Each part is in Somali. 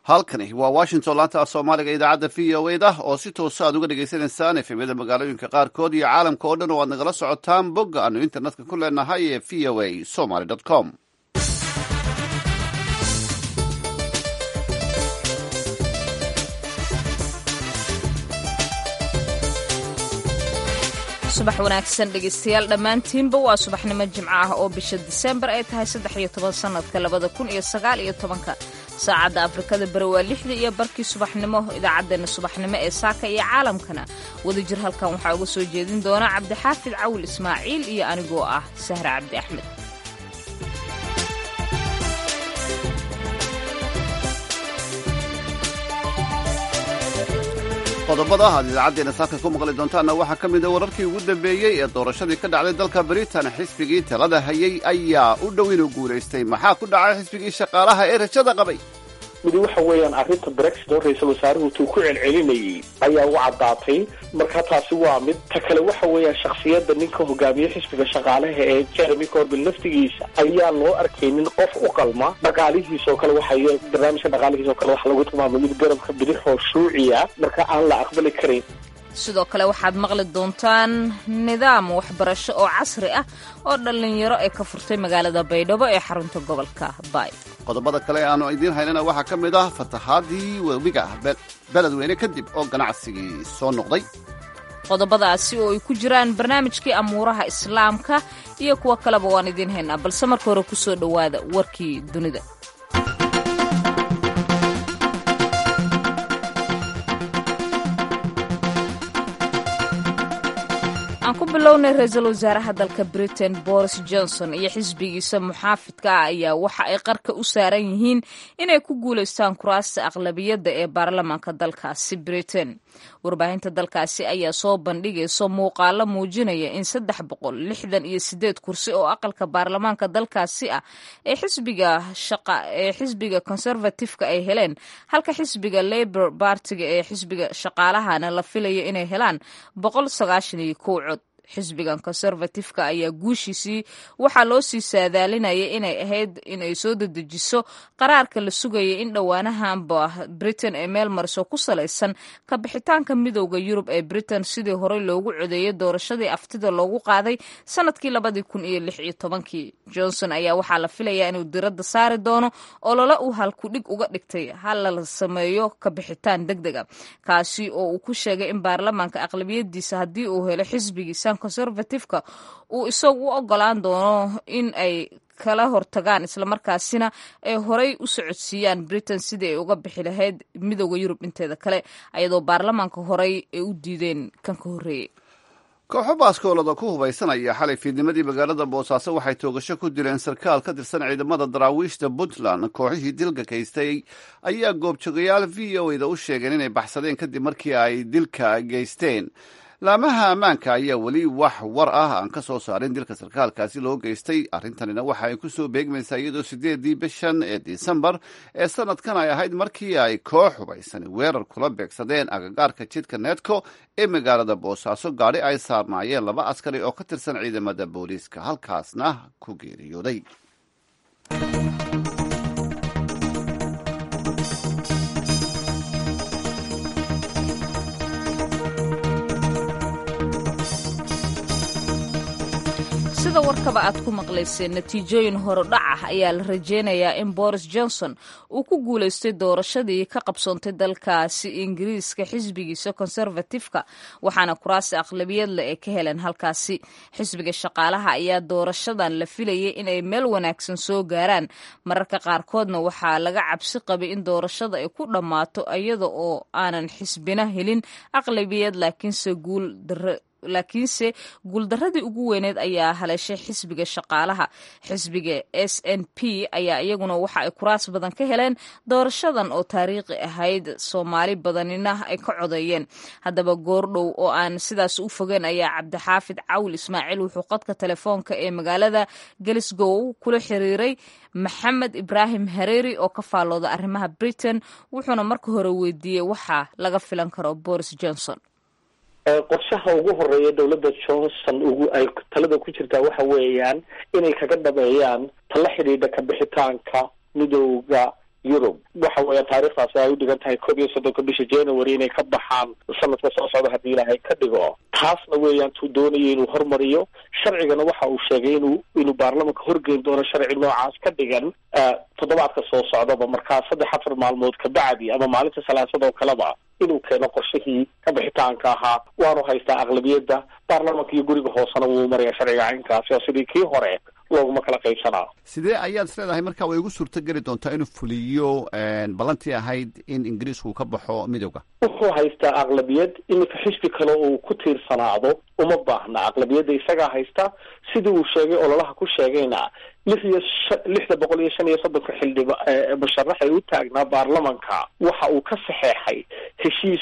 halkani waa washington laanta af soomaaliga idaacadda v o ed ah oo si toosa aad uga dhagaysanaysaan efemyada magaalooyinka qaarkood iyo caalamka oo dhan oo aad nagala socotaan bogga aanu internetka ku leenahay ee v o a somaly com subax wanaagsan dhegaystayaal dhammaantiinba waa subaxnimo jimco ah oo bisha diseembar ay tahay saddex iyo toban sannadka labada kun iyo sagaal iyo tobanka saacadda afrikada bari waa lixda iyo barkii subaxnimo idaacaddeenna subaxnimo ee saaka iyo caalamkana wadajir halkan waxaa uga soo jeedin doona cabdixaafid cawil ismaaciil iyo anigoo ah sahra cabdi axmed qodobada aad idaacaddeena saaka ku maqli doontaanna waxaa ka mid a wararkii ugu dambeeyey ee doorashadii ka dhacday dalka britain xisbigii talada hayay ayaa u dhow inuu guulaystay maxaa ku dhacay xisbigii shaqaalaha ee rajada qabay midi waxa weeyaan arrinta brexit oo ra-iisul wasaaruhu tuu ku celcelinayay ayaa u caddaatay marka taasi waa mid ta kale waxa weeyaan shakhsiyadda ninka hogaamiye xisbiga shaqaalaha ee jeremy corbin naftigiisa ayaa loo arkaynin qof u qalma dhaqaalihiisoo kale waxay barnaamijka dhaqaalihiisoo kale waxa lagu tilmaamay mid garabka bidixoo shuuciya marka aan la aqbali karayn sidoo kale waxaad maqli doontaan nidaam waxbarasho oo casri ah oo dhallinyaro ay ka furtay magaalada baydhabo ee xarunta gobolka baay qodobada kale aanu idiin haynana waxaa ka mid ah fatahaadii webiga beledweyne kadib oo ganacsigii soo noqday qodobadaasi oo ay ku jiraan barnaamijkii amuuraha islaamka iyo kuwo kaleba waan idiin haynaa balse marka hore ku soo dhowaada warkii dunida aan ku bilownay ra-iisul wasaaraha dalka britain boris johnson iyo xisbigiisa muxaafidka ah ayaa waxa ay qarka u saaran yihiin inay ku guulaystaan kuraasta aqlabiyadda ee baarlamaanka dalkaasi britain warbaahinta dalkaasi ayaa soo bandhigayso muuqaalo muujinaya in saddex boqol lixdan iyo sideed kursi oo aqalka baarlamaanka dalkaasi ah ee xisbiga shaqa ee xisbiga conservatifeka ay heleen halka xisbiga labor bartiga ee xisbiga shaqaalahana la filayo inay helaan boqol sagaashan iyo kow cod xisbigan conservatifeka ayaa guushiisii waxaa loo sii saadaalinaya inay ahayd inay soo dedejiso qaraarka la sugaya in dhowaanahanba britain ee meel mariso ku salaysan ka bixitaanka midowda yurub ee britain sidii horey loogu codeeyay doorashadii aftida loogu qaaday sanadkii labadii kun iyo lix iyo tobankii johnson ayaa waxaa la filayaa inuu diradda saari doono olole uu halkudhig uga dhigtay hala sameeyo ka bixitaan deg dega kaasi oo uu ku sheegay in baarlamaanka aqlabiyadiisa haddii uu helo xisbigiisa conservatifeka uu isagu u ogolaan doono in ay kala hortagaan islamarkaasina ay horay u socodsiiyaan britain sidii ay uga bixi lahayd midowda yurub inteeda kale ayadoo baarlamaanka horey ay u diideen kan ka horreeyey kooxo baaskoolada ku hubaysanaya xalay fiidnimadii magaalada boosaaso waxay toogasho ku dileen sarkaal ka tirsan ciidamada daraawiishta puntland kooxihii dilka geystay ayaa goobjoogayaal v o eda u sheegeen inay baxsadeen kadib markii ay dilka geysteen laamaha ammaanka ayaa weli wax war ah aan ka soo saarin dilka sarkaalkaasi loo geystay arrintanina waxa ay ku soo beegmaysaa iyadoo sideedii bishan ee disembar ee sanadkan ay ahayd markii ay koox hubaysani weerar kula beegsadeen agagaarka jidka needco ee magaalada boosaaso gaadhi ay saarnaayeen laba askari oo ka tirsan ciidamada booliiska halkaasna ku geeriyooday sida warkaba aad ku maqlayseen natiijooyin horodhac ah ayaa la rajeynayaa in boris johnson uu ku guulaystay doorashadii ka qabsoontay dalkaasi ingiriiska xisbigiisa conservatifeka waxaana kuraasi aqlabiyadle ay ka heleen halkaasi xisbiga shaqaalaha ayaa doorashadan la filayay inay meel wanaagsan soo gaaraan mararka qaarkoodna waxaa laga cabsi qabay in doorashada ay ku dhammaato iyada oo aanan xisbina helin aqlabiyad laakiinse guul dare laakiinse guuldaradii ugu weyneed ayaa haleeshay xisbiga shaqaalaha xisbiga s n p ayaa iyaguna waxa ay kuraas badan ka heleen doorashadan oo taariikhi ahayd soomaali badanina ay ka codeeyeen haddaba goordhow oo aan sidaas u fogeen ayaa cabdixaafid cawil ismaaciil wuxuu qadka telefoonka ee magaalada galisgow kula xiriiray maxamed ibraahim hareeri oo ka faallooda arrimaha britain wuxuuna marka hore weydiiyey waxa laga filan karo boris johnson qorshaha ugu horeeya dowladda johnson ugu ay talada ku jirtaa waxa weeyaan inay kaga dhameeyaan tala xidhiidha kabixitaanka midowda yurub waxa weeya taariikhdaasi ay u dhigan tahay koob iyo soddonka bisha january inay ka baxaan sanadka soo socda haddii ilaahay ka dhigo taasna weeyaan tuu doonaya inuu hormariyo sharcigana waxa uu sheegay inuu inuu baarlamanka horgeyn doono sharci noocaas ka dhigan toddobaadka soo socdaba markaa saddex afar maalmood kabacdi ama maalinta salaasad oo kaleba inuu keeno qorshihii ka bixitaanka ahaa waanu haystaa aqlabiyadda baarlamanka iyo guriga hoosena wuu maraya sharciga caynkaasi oo sidii kii hore looguma kala qaybsanaa sidee ayaad is leedahay marka way ugu suurto geli doontaa inuu fuliyo ballantii ahayd in ingiriisku ka baxo midowda wuxuu haystaa aqlabiyad iminka xisbi kale uu ku tiirsanaado uma baahna aqlabiyadda isagaa haysta sidii uu sheegay ololaha ku sheegayna lix iyo lixda boqol iyo shan iyo soddonka xildhiba musharax ee u taagnaa baarlamanka waxa uu ka saxeexay heshiis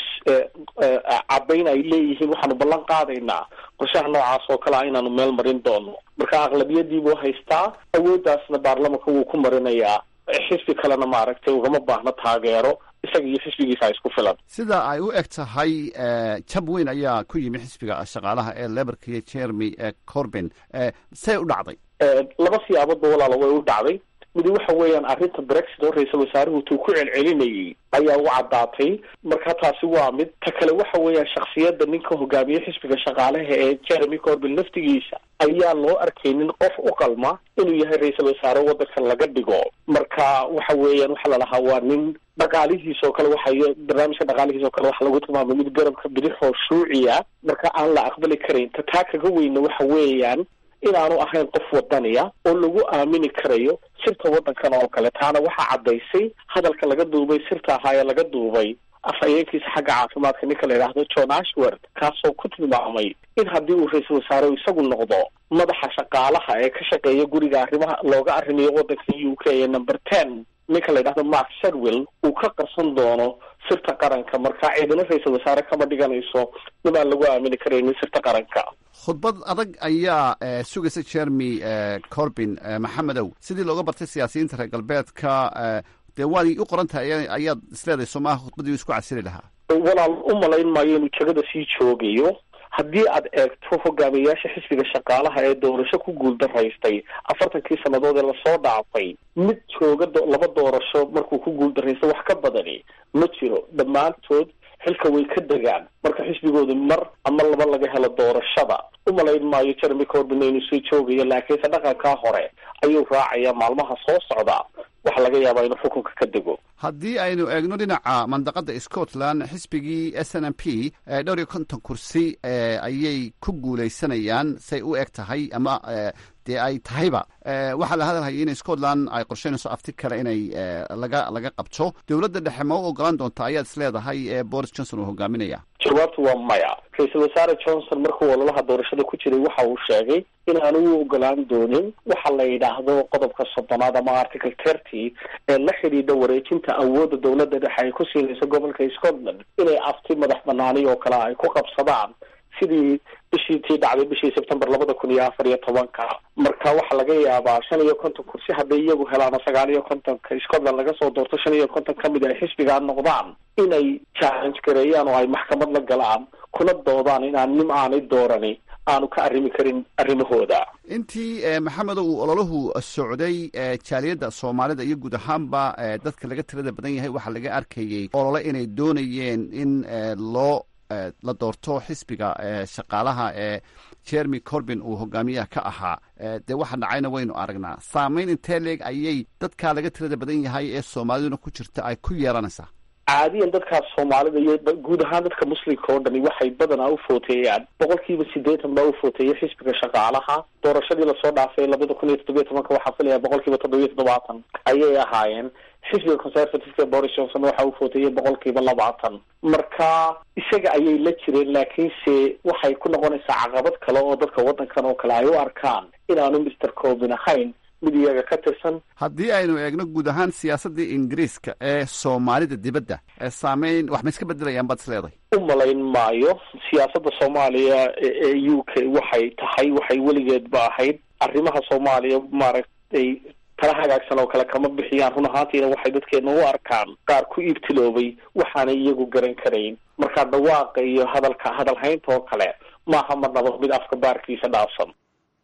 cabayn ay leeyihiin waxaanu ballan qaadaynaa qorshaha noocaas oo kale a inaanu meel marin doono marka aqlabiyadii buu haystaa awooddaasna baarlamanka wuu ku marinayaa xisbi kalena maaragtay ugama baahno taageero isaga iyo xisbigiisa isku filan sida ay u eg tahay jab weyn ayaa ku yimi xisbiga shaqaalaha ee leberka iyo jeremy corbin say u dhacday laba siyaaboodba walaalo way u dhacday midi waxa weeyaan arrinta brexit oo ra-iisal wasaaruhu tuu ku celcelinayay ayaa u caddaatay marka taasi waa mid ta kale waxa weeyaan shaksiyadda ninka hogaamiye xisbiga shaqaalaha ee jeremy corbin laftigiisa ayaa loo arkaynin qof u qalma inuu yahay ra-iisal wasaare waddankan laga dhigo marka waxa weeyaan waxaa lalahaa waa nin dhaqaalihiis oo kale waxa barnaamijka dhaqaalihiis oo kale waxa lagu tilmaamay mid garabka bidixoo shuuciya marka aan la aqbali karayn ta taa kaga weyna waxa weeyaan inaanu ahayn qof wadaniya oo lagu aamini karayo sirta waddankan oo kale taana waxaa caddaysay hadalka laga duubay sirta ahaa ee laga duubay afhayeenkiisa xagga caafimaadka ninka la yidhaahdo john ashworth kaasoo ku tilmaamay in haddii uu ra-iisul wasaare isagu noqdo madaxa shaqaalaha ee ka shaqeeya guriga arrimaha looga arrimayo waddanka u k ee number ten ninka la yidhahdo mark sharwill uu ka qarsan doono sirta qaranka marka ciidana ra-iisul wasaare kama dhiganayso nin aan lagu aamini karaynin sirta qaranka khudbad adag ayaa sugaysa jeremy corbin maxamedow sidii looga bartay siyaasiyiinta reer galbeedka dee waad u qoran tahay ayaad isleedahay somaha khudbadii isku casili lahaa walaal u malayn maayo inuu jegada sii joogayo haddii aad eegto hogaamiyayaasha xisbiga shaqaalaha ee doorasho ku guuldaraystay afartankii sannadood ee lasoo dhaafay mid jooga laba doorasho markuu ku guuldaraysta wax ka badani ma jiro dhammaantood xilka way ka degaan marka xisbigooda mar ama laba laga helo doorashada u malayn maayo jeremy corbin inuu sii joogayo laakiinse dhaqankaa hore ayuu raacayaa maalmaha soo socda waxa laga yaabaa inuu xukunka ka dego haddii aynu eegno dhinaca mandaqada scotland xisbigii s n m p dhowr iyo konton kursi ayay ku guuleysanayaan say u eg tahay ama dee ay tahayba waxaa la hadalhayay in scotland ay qorsheynayso afti kale inay laga laga qabto dowladda dhexe ma u ogolaan doonta ayaad is leedahay boris johnson uu hogaaminaya jawaabtu waa maya ra-iisul wasaare johnson markuu ololaha doorashada ku jiray waxa uu sheegay in aanu u ogolaan doonin waxa la yidhaahdo qodobka soddonaad ama article thirty ee la xidhiidha wareejinta awoodda dowladda dhexe ay ku siinayso gobolka scotland inay afti madax banaani oo kale ay ku qabsadaan sidii bishii tii dhacday bishii sebtembar labada kun iyo afar iyo tobanka marka waxaa laga yaabaa shan iyo konton kursi hadday iyagu helaana sagaal iyo kontonka scotland laga soo doorto shan iyo konton ka mid ay xisbigaa noqdaan inay challenge gareeyaan oo ay maxkamad la galaan kuna doodaan inaan nim aanay doorani aanu ka arrimi karin arrimahooda intii maxamedo uu ololahu socday jaaliyadda soomaalida iyo guud ahaanba dadka laga tirada badan yahay waxaa laga arkayey olole inay doonayeen in loo la doorto xisbiga shaqaalaha ee jeremy corbin uu hogaamiyaha ka ahaa dee waxa dhacayna waynu aragnaa saameyn intee leeg ayay dadkaa laga tirada badan yahay ee soomaaliduna ku jirta ay ku yeelanaysaa caadiyan dadkaas soomaalida iyo guud ahaan dadka muslimka oo dhani waxay badanaa u footeeyaan boqol kiiba siddeetan baa u footeeyay xisbiga shaqaalaha doorashadii lasoo dhaafay labada kun iyo toddobiyo tobanka waxaa filaya boqol kiiba toddobiyo toddobaatan ayay ahaayeen xisbiga conservativeka ee boris johnson waxa uu footeeyay boqol kiiba labaatan marka isaga ayay la jireen laakiinse waxay ku noqonaysaa caqabad kale oo dadka waddankan oo kale ay u arkaan inaanu mister corbin ahayn mid iyaga ka tirsan haddii aynu eegno guud ahaan siyaasaddii ingiriiska ee soomaalida dibadda ee saameyn wax ma iska bedelayaan baad is leedahay u malayn maayo siyaasadda soomaaliya ee u k waxay tahay waxay weligeedba ahayd arrimaha soomaaliya maaragtay tala hagaagsan oo kale kama bixiyaan run ahaantiina waxay dadkeena u arkaan qaar ku iibtiloobay waxaanay iyagu garan karayn marka dhawaaqa iyo hadalka hadalhaynta oo kale maaha marnaba mid afka baarkiisa dhaafsan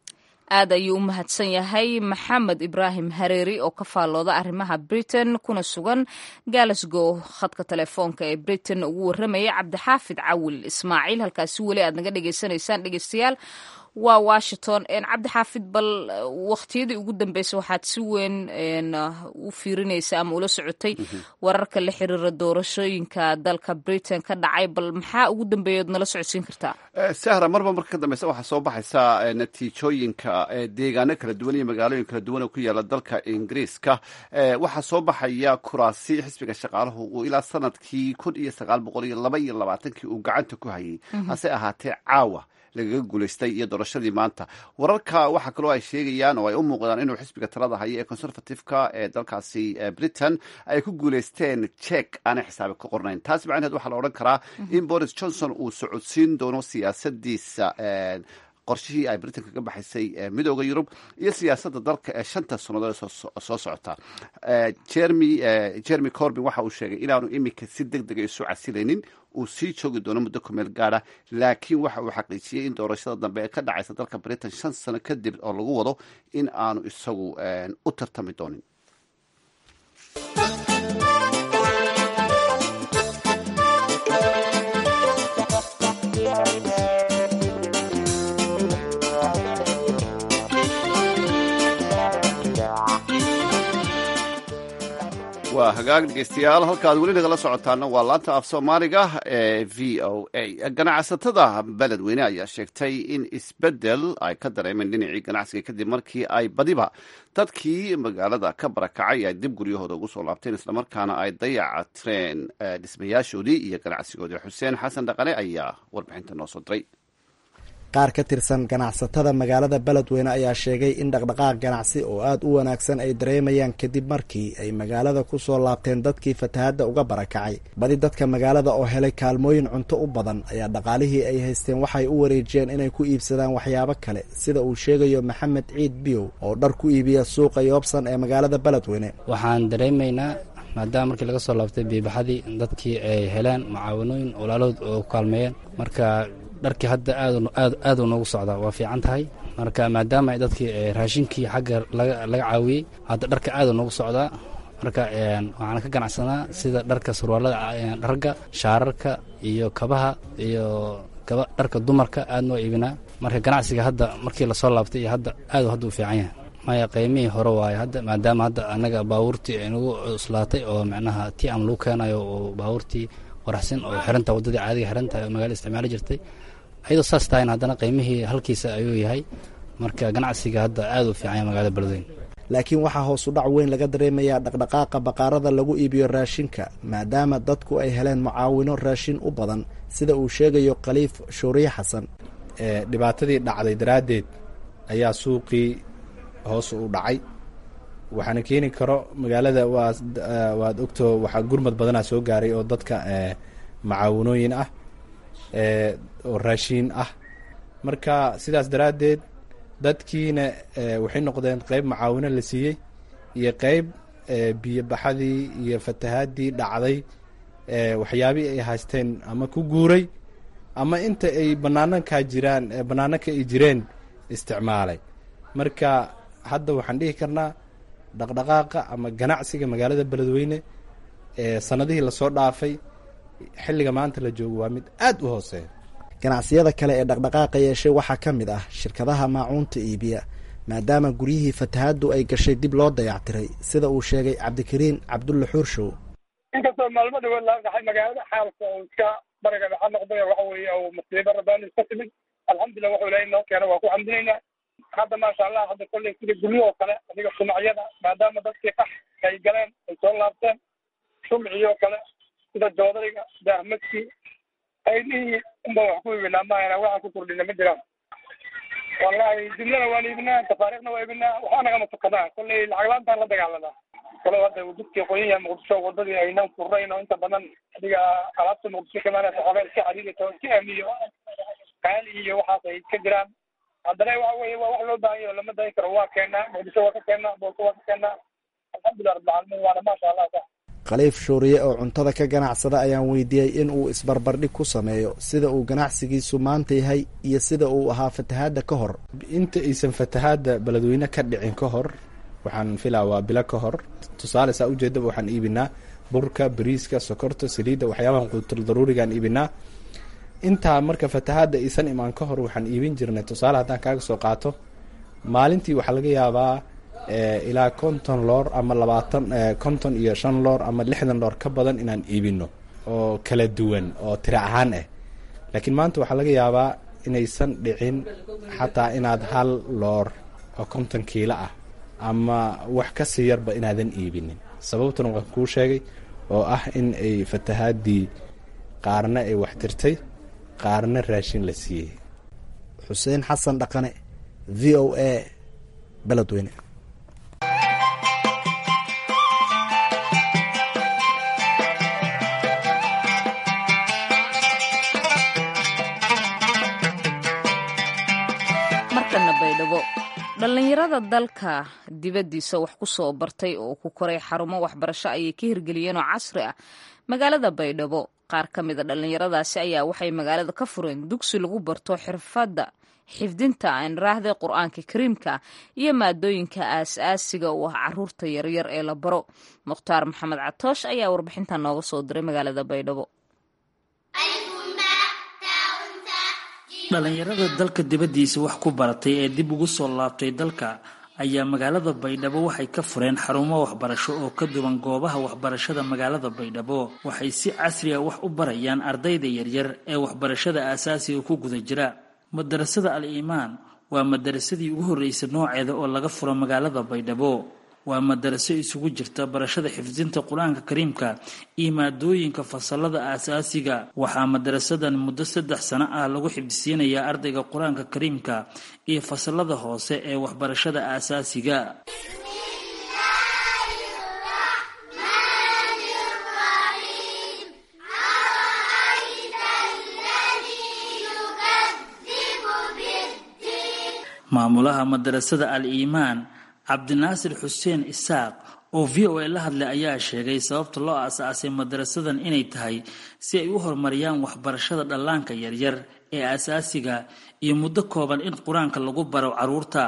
aad ayuu u mahadsan yahay maxamed ibraahim hareeri oo ka faallooda arrimaha britain kuna sugan glasgow khadka telefoonka ee britain ugu warramaya cabdixaafid cawil ismaaciil halkaasi weli aad naga dhegaysanaysaan dhegeystayaal waa washington cabdixaafid bal waqtiyadii ugu dambeysay waxaad si weyn u fiirinaysa ama ula socotay wararka la xiriira doorashooyinka dalka britain ka dhacay bal maxaa ugu dambeeya ood nala socodsiin kartaa sahra marba marka ka dambeysa waxaa soo baxaysa natiijooyinka deegaano kala duwan iyo magaalooyin kala duwan oo ku yaala dalka ingiriiska waxaa soo baxaya kuraasi xisbiga shaqaalahu uu ilaa sanadkii kun iyo sagaal boqol iyo laba iyo labaatankii uu gacanta ku hayay hase ahaatee caawa lagaga guulaystay iyo doorashadii maanta wararka waxaa kaloo ay sheegayaan oo ay u muuqdaan inuu xisbiga talada haya ee conservative-ka ee dalkaasi britain ay ku guulaysteen jek aanay xisaabi ka qornayn taas macnaheed waxaa la odhan karaa in boris johnson uu socodsiin doono siyaasadiisa qorshihii ay britain kaga baxaysay midooda yurub iyo siyaasadda dalka ee shanta sannadood soo socota jeremy corbin waxa uu sheegay inaanu iminka si deg dega isu casilaynin uu sii joogi doono muddo kumeel gaada laakiin waxa uu xaqiijiyey in doorashada dambe ee ka dhacaysa dalka britain shan sano kadib oo lagu wado in aanu isagu u tartami doonin waa hagaag dhegeystayaal halkaad weli nagala socotaana waa laanta af soomaaliga ee v o a ganacsatada beledweyne ayaa sheegtay in isbeddel ay ka dareemeen dhinacii ganacsiga kadib markii ay badiba dadkii magaalada ka barakacay ay dib guryahooda ugu soo laabteen islamarkaana ay dayacatireen dhismayaashoodii iyo ganacsigoodii xuseen xasan dhaqane ayaa warbixinta noo soo diray qaar ka tirsan ganacsatada magaalada beledweyne ayaa sheegay in dhaqdhaqaaq ganacsi oo aada u wanaagsan ay dareemayaan kadib markii ay magaalada ku soo laabteen dadkii fatahadda uga barakacay badi dadka magaalada oo helay kaalmooyin cunto u badan ayaa dhaqaalihii ay haysteen waxay u wareejiyeen inay ku iibsadaan waxyaabo kale sida uu sheegayo maxamed ciid biyow oo dhar ku iibiya suuqa yoobsan ee magaalada beledweyne waxaan dareemaynaa maadaama markii laga soo laabtay biibaxadii dadkii ay heleen mucaawanooyin walaalood oo ku kaalmeeyeen marka dharkii hadda aad uu noogu socdaa waa fiican tahay marka maadaama dadkii raashinkii xagga laga caawiyey hadda dharka aad uu noogu socdaa marka waxaan ka ganacsanaa sida dharka surwaalada ragga shaararka iyo kabaha iyo dharka dumarka aad noo iibinaa marka ganacsiga hadda markii lasoo laabtay iyo hadda aad hadda u fiican yahay maya qiimihii hore waaye hadda maadaama hadda annaga baabuurtii ay nagu cuslaatay oo macnaha ti am lagu keenayo oo baabuurtii waraxsan oo xiranta waddadii caadiga xirantahay oo magaala isticmaali jirtay ayadoo saas tahayn haddana qiimihii halkiisa ayuu yahay marka ganacsiga hadda aad u fiicanya magaalada beledweyne laakiin waxaa hoos u dhac weyn laga dareemayaa dhaqdhaqaaqa baqaarada lagu iibiyo raashinka maadaama dadku ay heleen mucaawino raashin u badan sida uu sheegayo khaliif shuuriye xasan dhibaatadii dhacday daraaddeed ayaa suuqii hoos u dhacay waxaana keeni karo magaalada waad ogto waxaa gurmad badanaa soo gaaray oo dadka macaawinooyin ah oo raashiin ah marka sidaas daraaddeed dadkiina waxay noqdeen qeyb macaawino la siiyey iyo qeyb biyobaxadii iyo fatahaadii dhacday waxyaabihii ay haysteen ama ku guuray ama inta ay banaanankaa jiraan banaananka ay jireen isticmaalay marka hadda waxaan dhihi karnaa dhaqdhaqaaqa ama ganacsiga magaalada beledweyne ee sanadihii lasoo dhaafay xilliga maanta la joogo waa mid aad u hooseeya ganacsiyada kale ee dhaqdhaqaaqa yeeshay waxaa ka mid ah shirkadaha maacuunta iibiya maadaama guryihii fatahaddu ay gashay dib loo dayactiray sida uu sheegay cabdikariin cabdulla xuurshow inkastoo maalmo dhawood laga dhaxay magaalada xaalka oo iska bariga dhaxa noqday waxa weeye oo musiibo rabbaani iska timid alxamdulillah wuxuu ilaahay noo keena waa ku xamdinaynaa hadda maasha allah hadda kolley sida guryo oo kale adiga shumacyada maadaama dadkii qax ay galeen ay soo laabteen shumcii oo kale sida joodariga daahmadkii aydhihii unba wax ku iibinaa maahana waxaan ku kordhina ma jiraan wallahi jumlana waan iibinaa tafaariikhna waa iibinaa waxaa nagama tukadaa kolley lacag la-aantaan la dagaalanaa kalo hadda jidkii qoyan yahay muqdisho wadadii aynan furnayn oo inta badan adiga alaabta muqdisho kamaanasa xobeel iska xariirita oo iska aamiyo qaali iyo waxaas ay iska jiraan haddana waxa weeye waa wax loo baahan yaho lama dayi karo waa keenaa muqdisho waa ka keenaa boolka waa ka keenaa alxamdulilah rabbilcaalamiin waana maasha allah sa khaliif shuuriye oo cuntada ka ganacsada ayaan weydiiyey in uu isbarbardhig ku sameeyo sida uu ganacsigiisu maanta yahay iyo sida uu ahaa fatahaadda ka hor inta aysan fatahaadda beledweyne ka dhicin ka hor waxaan filaa waa bilo ka hor tusaale saa ujeedaba waxaan iibinaa burka bariiska sokorta saliidda waxyaabahan quutul daruurigaan iibinaa intaa marka fatahaadda iisan imaan ka hor waxaan iibin jirnay tusaale haddaan kaaga soo qaato maalintii waxaa laga yaabaa ilaa konton loor ama labaatan konton iyo shan loor ama lixdan loor ka badan inaan iibino oo kala duwan oo tira ahaan ah laakiin maanta waxaa laga yaabaa inaysan dhicin xataa inaad hal loor oo konton kiilo ah ama wax ka sii yarba inaadan iibinin sababtuna waan kuu sheegay oo ah in ay fatahaadii qaarna ay wax tirtay qaarna raashin la siiyey xuseen xasan dhaqane v o a beledweyne markana baydhabo dhallinyarada dalka dibaddiisa wax ku soo bartay oo ku koray xarumo waxbarasho ayay ka hirgeliyeen oo casri ah magaalada baydhabo qaar ka mida dhallinyaradaasi ayaa waxay magaalada ka fureen dugsi lagu barto xirfadda xifdinta aanraahda qur-aanka kariimka iyo maadooyinka aas-aasiga u ah caruurta yaryar ee la baro mukhtaar maxamed catoosh ayaa warbixintan nooga soo diray magaalada baydhabo dhallinyarada dalka dibaddiisa wax ku baratay ee dib ugu soo laabtay dalka ayaa magaalada baydhabo waxay ka fureen xarumo waxbarasho oo ka duwan goobaha waxbarashada magaalada baydhabo waxay si casri a wax u barayaan ardayda yaryar ee waxbarashada aasaasiga ku guda jira madarasada al iimaan waa madarasadii ugu horreysay nooceeda oo laga furo magaalada baydhabo waa madaraso isugu jirta barashada xifdinta qur-aanka kariimka iyo maadooyinka fasalada aasaasiga waxaa madarasadan muddo saddex sano ah lagu xifdisiinayaa ardayga qur-aanka kariimka iyo fasalada hoose ee waxbarashada aasaasiga maamulaha madarasada al iimaan cabdinaasir xuseen isaaq oo v o a la hadlay ayaa sheegay sababta loo aasaasay madarasadan inay tahay si ay u horumariyaan waxbarashada dhallaanka yaryar ee aasaasiga iyo muddo kooban in qur-aanka lagu baro caruurta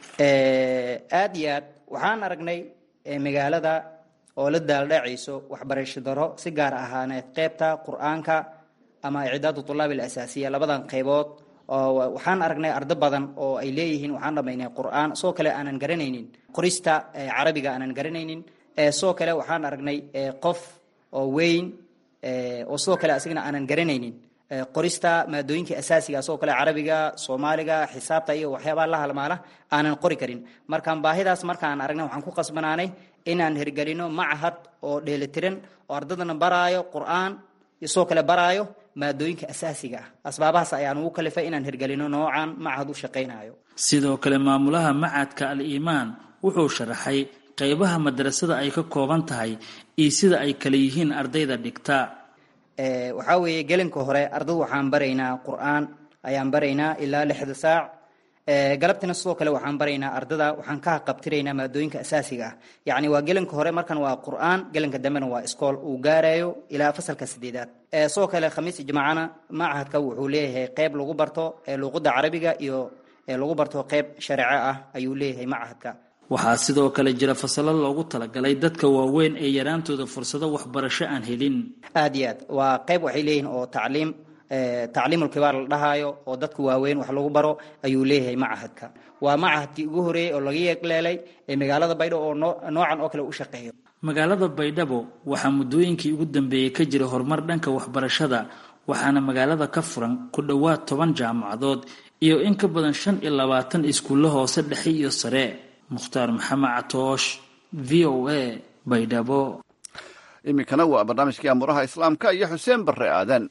aada iyo aad waxaan aragnay magaalada oo la daaldhacayso waxbarasho daro si gaar ahaaneed qeybta qur-aanka ama icdaadu tulaab il asaasiya labadan qeybood oo waxaan aragnay ardo badan oo ay leeyihiin waxaan dhamaynay qur-aan soo kale aanan garanaynin qorista carabiga aanan garanaynin soo kale waxaan aragnay qof oo weyn oo sidoo kale asigana aanan garanaynin qorista maadooyinka asaasiga sidoo kale carabiga soomaaliga xisaabta iyo waxyaabaha la halmaala aanan qori karin markaan baahidaas markaan aragnay waxaan ku qasbanaanay inaan hirgelino macahad oo dheelitiran oo ardadana baraayo qur-aan sidoo kale baraayo maadooyinka asaasiga ah asbaabahaas ayaan ugu kalifay inaan hirgelino noocan macahad u shaqaynayo sidoo kale maamulaha macadka al iimaan wuxuu sharaxay qeybaha madrasada ay ka kooban tahay iyo sida ay kala yihiin ardayda dhigta waxaa weeye gelinka hore ardadu waxaan baraynaa qur-aan ayaan baraynaa ilaa lixda saac galabtina sidoo kale waxaan baraynaa ardada waxaan ka qabtiraynaa maadooyinka asaasiga ah yacni waa gelinka hore markan waa qur-aan gelinka dambena waa iskool uu gaarayo ilaa fasalka sideedaad sidoo kale khamiis ijmaacana macahadka wuxuu leeyahay qeyb lagu barto luuqada carabiga iyo lagu barto qeyb shareeco ah ayuu leeyahay macahadka waxaa sidoo kale jira fasalo loogu talagalay dadka waaweyn ee yaraantooda fursado waxbarasho aan helin aada iyo aad waa qeyb waxay leeyihiin oo tacliim tacliimulkibaar la dhahaayo oo dadka waaweyn wax lagu baro ayuu leeyahay macahadka waa macahadkii ugu horeeyey oo laga yeegleelay ee magaalada baydhabo oo noocan oo kale u shaqeeyo magaalada baydhabo waxaa muddooyinkii ugu dambeeyey ka jira horumar dhanka waxbarashada waxaana magaalada ka furan ku dhowaad toban jaamacadood iyo in ka badan shan iyo labaatan iskuullo hoose dhexe iyo sare mukhtaar maxamed catoosh v o a baydhabo iminkana waa barnaamijkii amuraha islaamka iyo xuseen barre aadan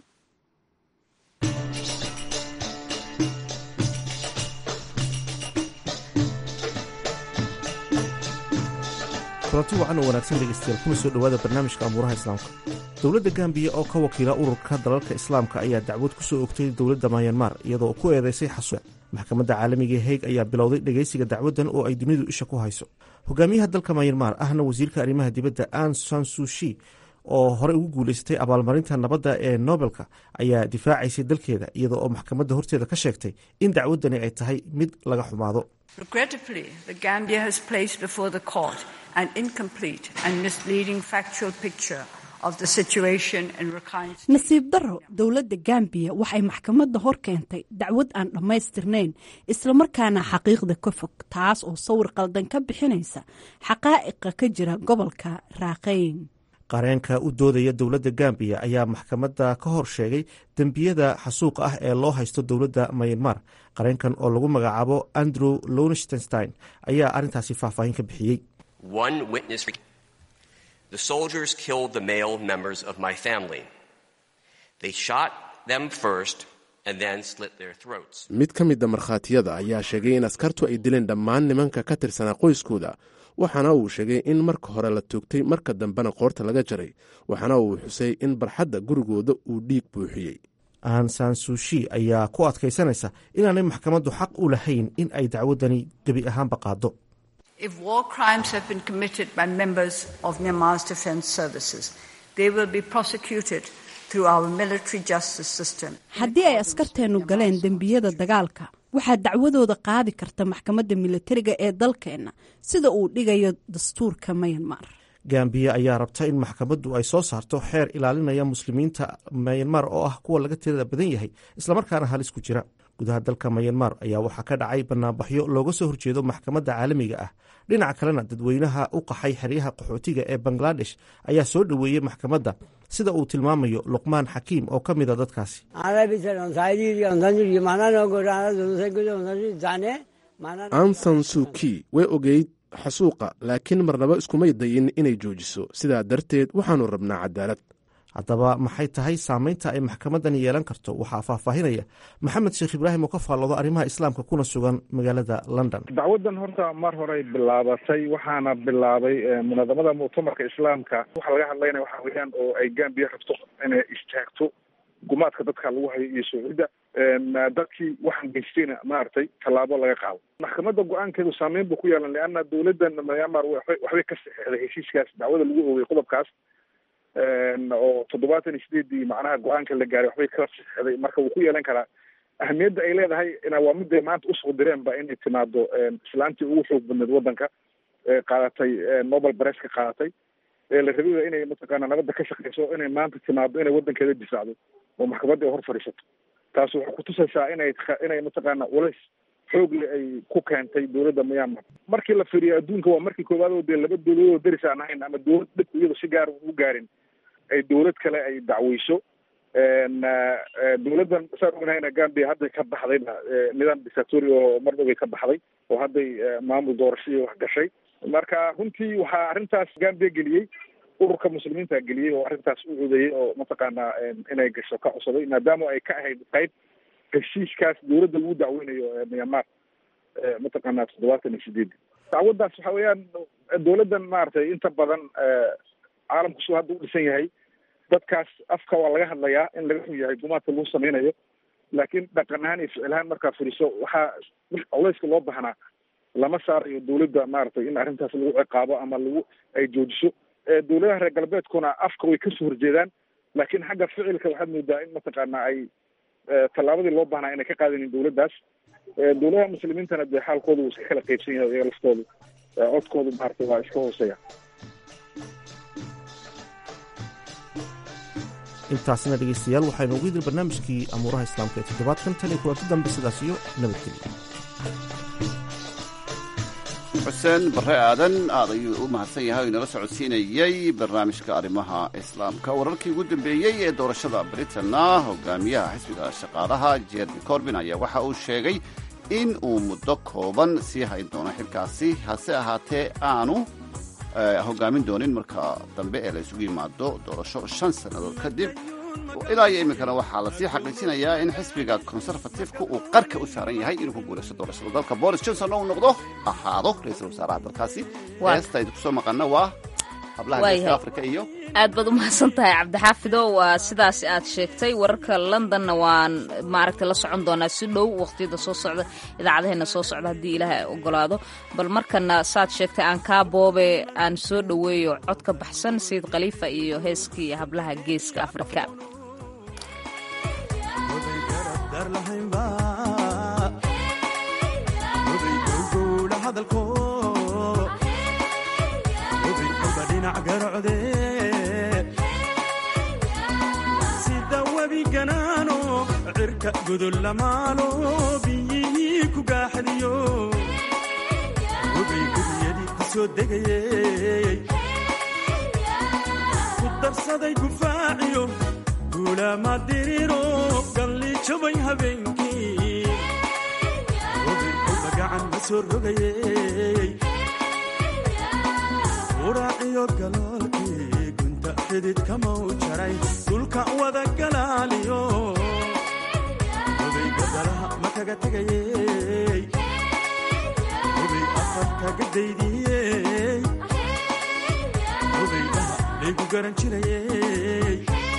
kulanti wacan oo wanaagsan dhegeystayaal kuna soo dhowaada barnaamijka amuuraha islaamka dowladda gambiya oo ka wakiila ururka dalalka islaamka ayaa dacwad ku soo ogtay dowladda mayanmar iyadoo ku eedeysay xasuuq maxkamadda caalamiga ee heeg ayaa bilowday dhegeysiga dacwaddan oo ay dunidu isha ku hayso hogaamiyaha dalka mayanmar ahna wasiirka arrimaha dibadda an sansushi oo horey ugu guuleysatay abaalmarinta nabadda ee nobelka ayaa difaacaysay dalkeeda iyada oo maxkamadda horteeda ka sheegtay in dacwaddani ay tahay mid laga xumaado Regrettably, the Gambia has placed before the court an incomplete and misleading factual picture of the situation in Rakhine State. nasiib darro dowladda gambiya waxay maxkamadda hor keentay dacwad aan dhammaystirnayn islamarkaana xaqiiqda ka fog taas oo sawir qaldan ka bixinaysa xaqaa'iqa ka jira gobolka raaqayn qareenka u doodaya dowladda gambiya ayaa maxkamadda ka hor sheegay dembiyada xasuuqa ah ee loo haysto dowladda mayanmar qareenkan oo lagu magacaabo andrew lonstenstein ayaa arrintaasi faahfaahin ka bixiyey One witness The soldiers killed the male members of my family. They shot them first and then slit their throats. mid ka mida markhaatiyada ayaa sheegay in askartu ay dileen dhammaan nimanka ka tirsanaa qoyskooda waxaana uu sheegay in marka hore la toogtay marka dambena qoorta laga jaray waxaana uu xusay in barxadda gurigooda uu dhiig buuxiyey an sansushi ayaa ku adkaysanaysa inaanay maxkamaddu xaq u lahayn in ay dacwaddani gebi ahaanba qaado If war crimes have been committed by members of Myanmar's defense services, they will be prosecuted through our military justice system. haddii ay askarteennu galeen dembiyada dagaalka waxaa dacwadooda qaadi karta maxkamadda militariga ee dalkeenna sida uu dhigayo dastuurka mayanmar gambiya ayaa rabta in maxkamaddu ay soo saarto xeer ilaalinaya muslimiinta mayanmar oo ah kuwa laga tirada badan yahay islamarkaana halis ku jira gudaha dalka mayanmar ayaa waxaa ka dhacay banaanbaxyo looga soo horjeedo maxkamadda caalamiga ah dhinaca kalena dadweynaha u qaxay xeryaha qaxootiga ee bangladesh ayaa soo dhoweeyey maxkamadda sida uu tilmaamayo luqmaan xakiim oo ka mida dadkaasi ansan suuki way ogeyd xasuuqa laakiin marnaba iskumay dayin inay joojiso sidaa darteed waxaannu rabnaa cadaalad haddaba maxay tahay saameynta ay maxkamaddani yeelan karto waxaa faahfaahinaya maxamed sheekh ibraahim oo ka faalloodo arrimaha islaamka kuna sugan magaalada london dacwadan horta mar horey bilaabatay waxaana bilaabay munadamada muctamarka islaamka waxa laga hadlaynaya waxa weeyaan oo ay gambiya rabto inay istaagto gumaadka dadka lagu hayo iyo shucuudda dadkii waxaan geystayna maaragtay tallaabo laga qaado maxkamadda go-aankeedu saameyn buu ku yeelan leanna dowladdan myanmar waxbay ka saxeexday heshiiskaas dacwada lagu oogay qodobkaas oo toddobaatan iyo sideedii macnaha go-aanka la gaaray waxbay kala saxeexday marka wuu ku yeelan karaa ahamiyadda ay leedahay ina waa miday maanta usoo direenba inay timaado islaantii ugu xoog badneed waddanka qaadatay nobel bareska qaadatay ee la rabiba inay mataqaana nabadda ka shaqeyso inay maanta timaado inay waddankeeda difaacdo oo maxkamadda ay hor fadhiisato taas waxay kutusaysaa inay inay mataqaana culays xoogle ay ku keentay dowladda myanmar markii la fiiriyo adduunka waa markii koowaad oo dee laba dowladood oo deris aan ahayn ama dowlad dhib iyado si gaar u gaarin ay dowlad kale ay dacweyso dowladdan saan ognahayna gambia hadday ka baxdayba nidaam dictatori oo mar dhoway ka baxday oo hadday maamul doorasho iyo wax gashay marka runtii waxaa arrintaas gambia geliyey ururka muslimiinta geliyey oo arrintaas u codeeyey oo mataqaanaa inay gasho ka codsaday maadaama ay ka ahayd qayb heshiiskaas dowladda lagu dacweynayo myanmar mataqaanaa toddobaatan iyo sideedi dacwaddaas waxa weeyaan dowladdan maaragtay inta badan caalamku suu hadda u dhisan yahay dadkaas afka waa laga hadlayaa in laga xun yahay gumaadka lagu sameynayo laakiin dhaqan ahaan iyo ficil ahaan markaa furiso waxaa culeyska loo baahnaa lama saarayo dowladda maaragtay in arrintaas lagu ciqaabo ama lagu ay joojiso dowladaha reer galbeedkuna afka way kasoo horjeedaan laakiin xagga ficilka waxaad moodaa in mataqaana ay tallaabadii loo baahnaa inay ka qaadanin dowladdaas dowladaha muslimiintana dee xaalkooda wuu iska kala qeybsan yahay iyaga laftoodu codkoodu maaragtay waa iska hooseeya intaasina dhegeystayaal waxaynu ugu idin barnaamijkii amuuraha islaamka ee toddobaadkan tan iyo kulanti dambe sidaas iyo nabadgelya xuseen bare aadan aad ayuu u mahadsan yahay o inala socodsiinayey barnaamijka arrimaha islaamka wararkii ugu dambeeyey ee doorashada britanna hogaamiyaha xisbiga shaqaalaha jeremy corbin ayaa waxa uu sheegay in uu muddo kooban sii hayn doono xilkaasi hase ahaatee aanu hogaamin doonin marka dambe ee la isugu yimaado doorasho shan sannadood kadib ilaa iyo iminkana waxaa lasii xaqiijinayaa in xisbiga conservatifeka uu qarka u saaran yahay inuu ku guulaysto doorashada dalka boris johnson oo uu noqdo ahaado ra-iisul wasaaraha dalkaasi heesta aydu kusoo maqana waa hablaha geeska afrika iyo aad baad u mahadsan tahay cabdixaafido waa sidaas aad sheegtay wararka londonna waan maaragtay la socon doonaa si dhow waqtiyada soo socda idaacadaheena soo socda haddii ilaahay ogolaado bal markana saad sheegtay aan kaa boobe aan soo dhoweeyo cod ka baxsan sayid khaliifa iyo heeskii hablaha geeska afrika sida webiganaano cirka godolamaalo biyihii ku gaaxdiyo webay guriyadii ku soo degayey ku darsaday gufaaciyo guulaama diriro galli jabay habeenkii webay kolba gacan ma soo rogayey uraaciyo galoolkii gunta xididkamau jaray dhulka wada galaaliyo hubay gadalaha ma kaga tegayey hubay afar kaga daydiyey hubay dhaha laygu garan jirayey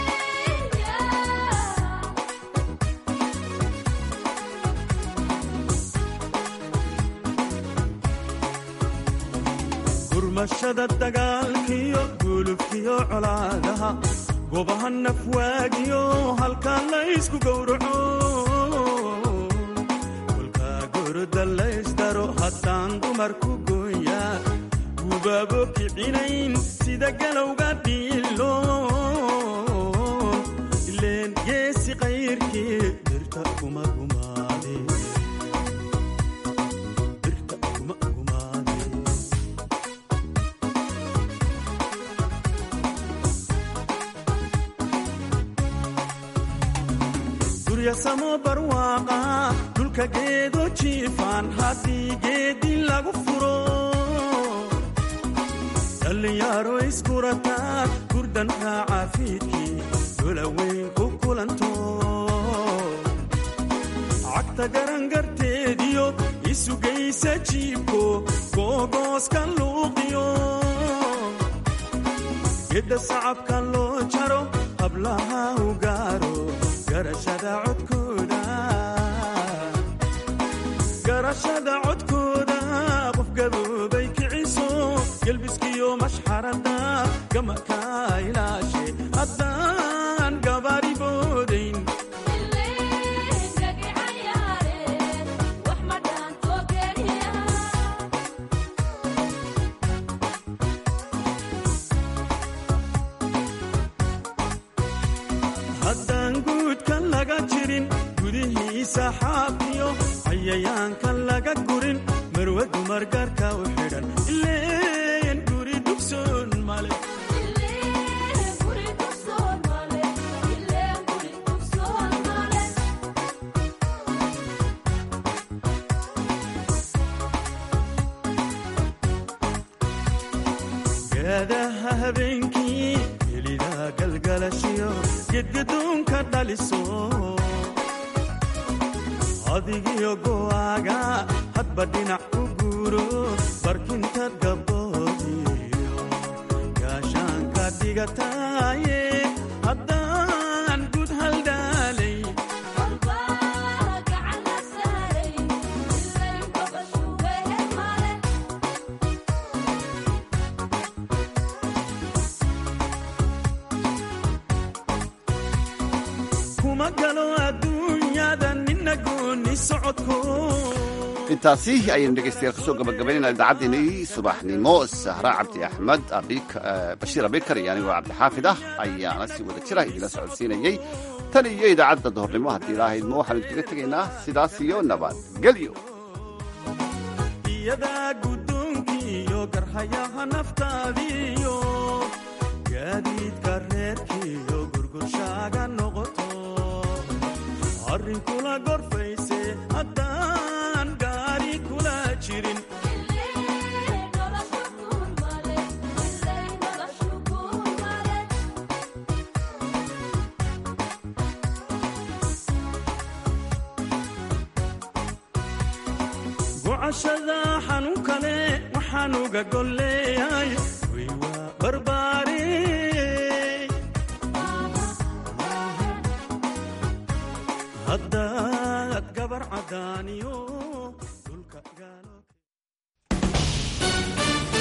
gurmashada dagaalkiyo gulubkiyo colaadaha gobaha nafwaagiyo halkaa laysku gowraco kolkaa goroda laysdaro haddaan dumarku gooyaa gubaabo kicinayn sida galowga dhiilo ileen geesi qayrkii dirta kuma gumaade guryasamo barwaaqa dhulka geedo jiifaan haddii geedi lagu furo dhallinyaro iskurataa gurdan raaca fiidkii dolaweyn ku kulanto cagta garangarteediyo isugaysa jiibko googooska luuqiyo gedda sacabka loo jaro hablaha u gaaro garashada codkooda qof gaboobay kiciso gelbiskiyo mashxarada gamaka ilaashe haddaan gabaari boodayn haddaan guudka laga jirin gudihiisa xaafiyo cayayaanka laga gurin marwe dumar gaarka u xidhan ileen guri dugsoon male gaadaha habeenkii helida galgalashiyo gedgadoonka dhaliso adigiyo go'aaga hadba dhinac u guuro barkinta gabboodiyo gaashaanka dhigataaye haddaan gud haldhaalay kuma galo adduunyada nina gooni socodko intaasi ayaynu dhegaystayaal kusoo gabagabaynayna idaacaddeenii subaxnimo sahra cabdi axmed bashiir abikar iyo anigoo cabdixaafid ah ayaana si wada jira idinla socodsiinayey tan iyo idaacadda dohornimo haddii ilaahaydmo waxaanu idinkaga tegaynaa sidaas iyo nabadgelyo iyadaa guddoonkiiyo garhayaha naftaadiiyo gaadiidka reerkiiyo gurgurshaaga noqoto arrin kula gorfayse haddaan gaari kula jirin gocashada xanuun kale waxaan uga golleeyahay way waa barbaari haddaad gabar cadaaniyo